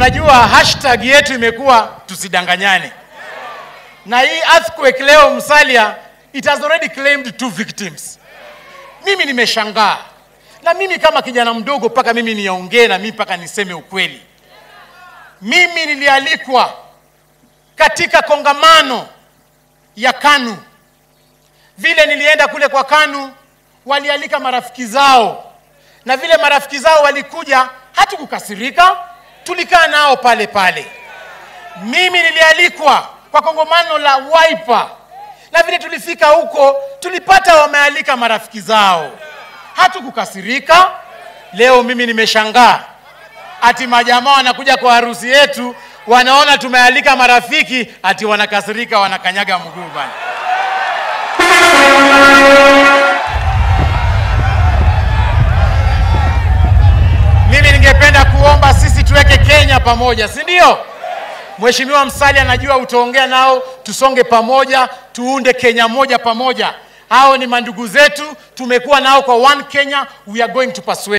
unajua hashtag yetu imekuwa tusidanganyane, na hii earthquake leo Musalia, it has already claimed two victims. Mimi nimeshangaa, na mimi kama kijana mdogo, mpaka mimi niongee na mimi mpaka niseme ukweli. Mimi nilialikwa katika kongamano ya KANU. Vile nilienda kule kwa KANU, walialika marafiki zao, na vile marafiki zao walikuja, hatukukasirika, tulikaa nao pale pale. Mimi nilialikwa kwa kongamano la Wiper, na vile tulifika huko, tulipata wamealika marafiki zao, hatukukasirika. Leo mimi nimeshangaa ati majamaa wanakuja kwa harusi yetu, wanaona tumealika marafiki, ati wanakasirika, wanakanyaga mguu bana. Mimi ningependa kuomba sisi tuweke Kenya pamoja, si ndio? Mheshimiwa Musalia, najua utaongea nao, tusonge pamoja, tuunde Kenya moja pamoja. Hao ni mandugu zetu, tumekuwa nao kwa One Kenya, we are going to persuade